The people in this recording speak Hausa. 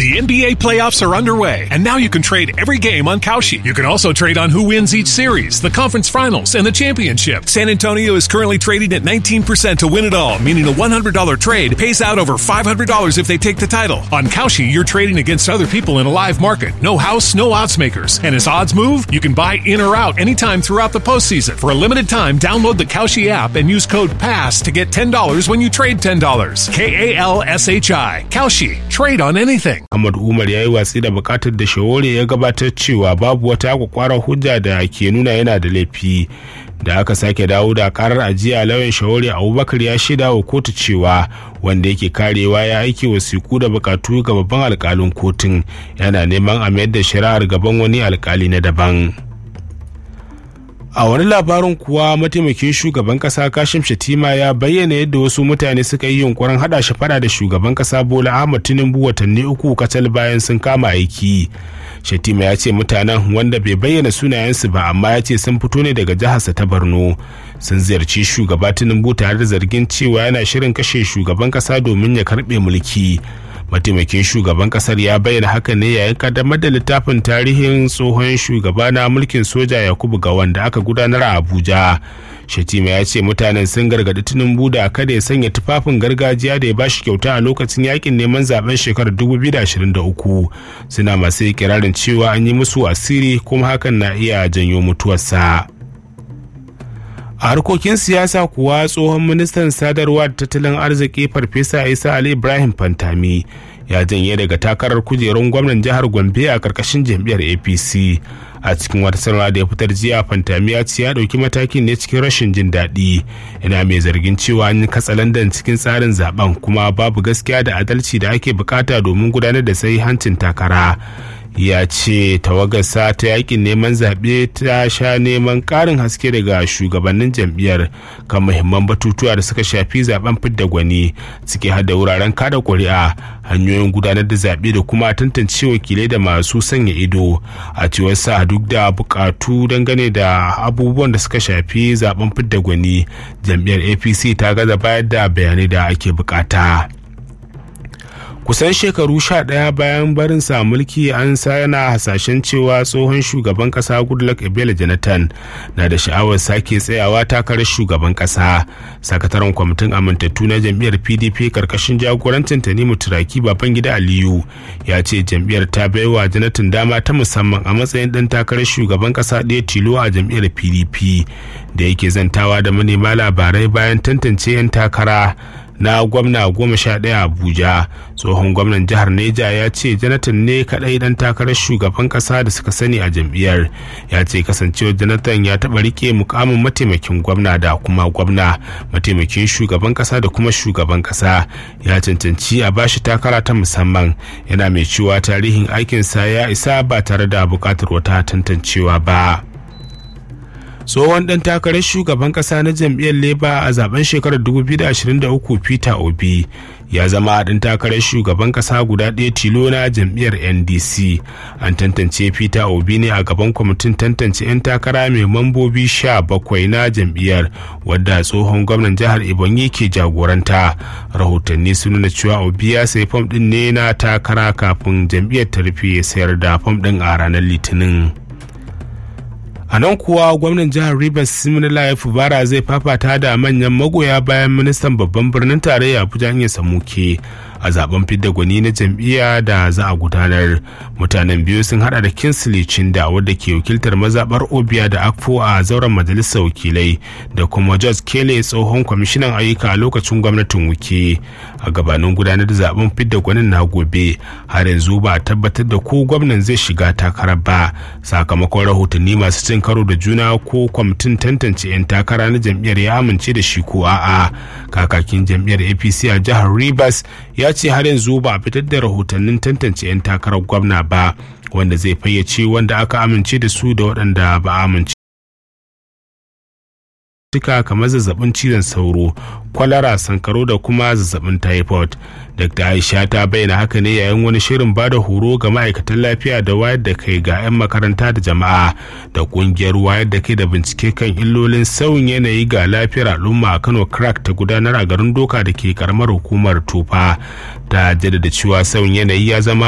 The NBA playoffs are underway, and now you can trade every game on Kalshi. You can also trade on who wins each series, the conference finals, and the championship. San Antonio is currently trading at 19% to win it all, meaning a $100 trade pays out over $500 if they take the title. On Kalshi, you're trading against other people in a live market. No house, no odds makers. And as odds move, you can buy in or out anytime throughout the postseason. For a limited time, download the Kalshi app and use code PASS to get $10 when you trade $10. K A L S H I. Kalshi. Trade on anything. Ahmad Umar ya yi watsi da bukatar da Shawore ya gabatar cewa babu wata kwakwarar hujja da ke nuna yana da laifi. Da aka sake dawo da karar ajiya lauyan Shawore Abubakar ya shaida wa kotu cewa wanda yake karewa ya aiki wasiku da bukatu ga babban alkalin kotun yana neman a mayar da shari'ar gaban wani alkali na daban. a wani labarin kuwa mataimakin shugaban kasa kashim shatima ya bayyana yadda wasu mutane suka yi yunkurin hada shi fada da shugaban kasa bola ahmad tinubu watanni uku kacal bayan sun kama aiki shatima ya ce mutanen wanda bai bayyana sunayensu ba amma ya ce sun fito ne daga jiharsa ta borno sun ziyarci shugaba tinubu tare da zargin cewa yana shirin kashe shugaban kasa domin ya karbe mulki mataimakin shugaban kasar ya bayyana haka ne yayin kaddamar da littafin tarihin tsohon shugaba na mulkin soja yakubu ga wanda aka gudanar a abuja shatima ya ce mutanen sun gargadi tinubu da kada ya sanya tufafin gargajiya da ya ba shi kyauta a lokacin yakin neman zaben shekarar 2023 suna masu ikirarin cewa an yi musu asiri kuma hakan na iya janyo mutuwarsa. a harkokin siyasa kuwa tsohon ministan sadarwa da tattalin arziki farfesa isa ali ibrahim fantami ya janye daga takarar kujerun gwamnan jihar gombe a karkashin jam'iyyar apc a cikin wata sanarwa da ya fitar jiya fantami ya ce ya dauki matakin ne cikin rashin jin daɗi yana mai zargin cewa an yi katsalandan cikin tsarin zaben kuma babu gaskiya da adalci da ake bukata domin gudanar da sai hancin takara ya ce tawagarsa ta yakin neman zaɓe ta sha neman ƙarin haske daga shugabannin jam'iyyar kan muhimman batutuwa da suka shafi zaben fidda gwani suke hada wuraren kada ƙuri'a hanyoyin gudanar da zaɓe da kuma tantance wakilai da masu sanya ido a cewar sa duk da buƙatu dangane da abubuwan da suka shafi zaben fidda gwani jam'iyyar apc ta gaza bayar da bayanai da ake bukata. kusan shekaru sha ɗaya bayan barin sa mulki an yana hasashen cewa tsohon shugaban ƙasa goodluck ebele jonathan na da sha'awar sake tsayawa takarar shugaban ƙasa sakataren kwamitin amintattu na jam'iyyar pdp karkashin jagorancin tanimu turaki babangida aliyu ya ce jam'iyyar ta baiwa jonathan dama ta musamman a matsayin ɗan takarar shugaban ƙasa ɗaya tilo a jam'iyyar pdp da yake zantawa da manema labarai bayan tantance 'yan takara na gwamna goma sha ɗaya abuja tsohon gwamnan jihar neja ya ce jonathan ne kaɗai ɗan takarar shugaban ƙasa da suka sani a jam'iyyar ya ce kasancewar jonathan ya taɓa rike mukamin mataimakin gwamna da kuma gwamna mataimakin shugaban ƙasa da kuma shugaban ƙasa ya cancanci a bashi takara ta musamman yana mai cewa tarihin aikinsa ya isa ba tare da buƙatar wata tantancewa ba. tsohon dan takarar shugaban kasa na jam'iyyar leba a zaben shekarar 2023 peter obi ya zama dan takarar shugaban kasa guda ɗaya tilo na jam'iyyar ndc an tantance peter obi ne a gaban kwamitin tantance 'yan takara mai mambobi 17 na jam'iyyar wadda tsohon gwamnan jihar ebonyi ke jagoranta rahotanni sun nuna cewa obi ya sayi fam ɗin ne na takara kafin jam'iyyar ta rufe sayar da fam ɗin a ranar litinin a nan kuwa gwamnan jihar rivers siminala fubara zai fafata da manyan magoya bayan ministan babban birnin tarayya abuja ya samuke a zaben fidda gwani na jam'iyya da za a gudanar mutanen biyu sun hada da kinsley chinda wadda ke wakiltar mazabar obia da akfo a zauren majalisar wakilai da kuma george kelly tsohon kwamishinan ayyuka a lokacin gwamnatin wuke a gabanin gudanar da zaben fidda gwanin na gobe har yanzu ba a tabbatar da ko gwamnan zai shiga takarar ba sakamakon rahotanni masu cin karo da juna ko kwamitin tantance 'yan takara na jam'iyyar ya amince da shi ko a'a kakakin jam'iyyar apc a jihar rivers ya ce har yanzu ba a fitar da rahotannin tantance 'yan takarar gwamna ba wanda zai fayyace wanda aka amince da su da waɗanda ba a amince cututtuka kamar zazzabin cizon sauro kwalara sankaro da kuma zazzabin typhoid dr aisha ta bayyana haka ne yayin wani shirin ba da horo ga ma'aikatan lafiya da wayar da kai ga 'yan makaranta da jama'a da kungiyar wayar da kai da bincike kan illolin sauyin yanayi ga lafiyar al'umma a kano crack ta gudanar a garin doka da ke karamar hukumar tufa ta jaddada cewa sauyin yanayi ya zama